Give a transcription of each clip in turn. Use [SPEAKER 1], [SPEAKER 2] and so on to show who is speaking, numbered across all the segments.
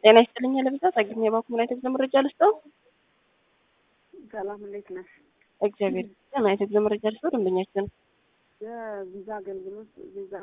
[SPEAKER 1] ጤና ይስጥልኝ ለብዛ ጸግኝ የባንኩ ምን አይነት መረጃ ልስጠው?
[SPEAKER 2] ሰላም እንዴት ነሽ?
[SPEAKER 1] እግዚአብሔር ምን አይነት መረጃ ልስጠው? ደንበኛችን
[SPEAKER 2] የቪዛ አገልግሎት ቪዛ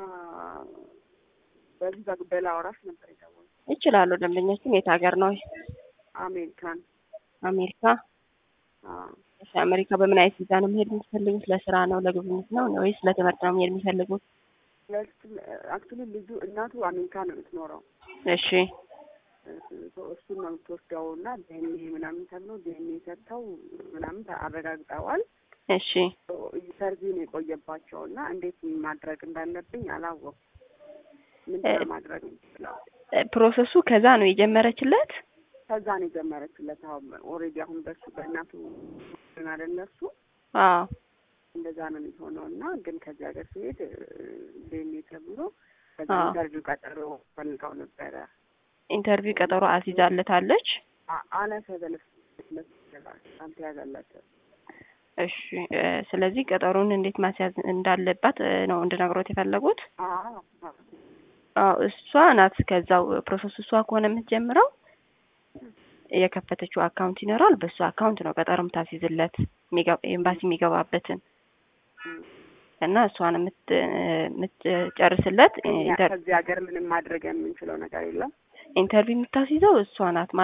[SPEAKER 2] በቪዛ ጉዳይ ላወራሽ ነበር የደወልኩት።
[SPEAKER 1] ይችላሉ። ደንበኛችን የት ሀገር ነው?
[SPEAKER 2] አሜሪካን።
[SPEAKER 1] አሜሪካ።
[SPEAKER 2] አዎ።
[SPEAKER 1] እሺ፣ አሜሪካ በምን አይነት ቪዛ ነው መሄድ የሚፈልጉት? ለስራ ነው ለጉብኝት ነው ወይስ ለትምህርት ነው መሄድ የሚፈልጉት?
[SPEAKER 2] አክቹሊ ልጁ እናቱ አሜሪካ ነው የምትኖረው።
[SPEAKER 1] እሺ
[SPEAKER 2] እሱን ነው የምትወስደው እና ዲኤንኤ ምናምን ተብሎ ዲኤንኤ ሰጥተው ምናምን አረጋግጠዋል።
[SPEAKER 1] እሺ
[SPEAKER 2] ኢንተርቪው ነው የቆየባቸው እና እንዴት ማድረግ እንዳለብኝ አላወኩም። ምንድን ነው ማድረግ የምችለው?
[SPEAKER 1] ፕሮሰሱ ከዛ ነው የጀመረችለት።
[SPEAKER 2] ከዛ ነው የጀመረችለት። አሁን ኦልሬዲ አሁን በሱ በእናቱ አይደለ እሱ
[SPEAKER 1] አዎ
[SPEAKER 2] እንደዛ ነው የሚሆነው እና ግን ከዚህ ሀገር ሲሄድ ዲኤንኤ ተብሎ ከዛ
[SPEAKER 1] አዎ።
[SPEAKER 2] ኢንተርቪው ቀጠሮ ፈልገው ነበረ
[SPEAKER 1] ኢንተርቪው ቀጠሮ አስይዛለታለች።
[SPEAKER 2] አላሰበለስ አልተያዘላቸው
[SPEAKER 1] እሺ እ ስለዚህ ቀጠሮን እንዴት ማስያዝ እንዳለባት እ ነው እንድነግሮት የፈለጉት።
[SPEAKER 2] አዎ
[SPEAKER 1] አዎ እሷ ናት ከዛው ፕሮሰሱ እሷ ከሆነ የምትጀምረው የከፈተችው አካውንት ይኖራል። በሱ አካውንት ነው ቀጠሮ የምታስይዝለት የሚገባ- ኤምባሲ የሚገባበትን እና እሷን የምት- የምትጨርስለት
[SPEAKER 2] እኛ
[SPEAKER 1] ኢንተር-
[SPEAKER 2] ከዚህ ሀገር ምንም ማድረግ የምንችለው ነገር የለም።
[SPEAKER 1] ኢንተርቪው የምታስይዘው እሷ ናት።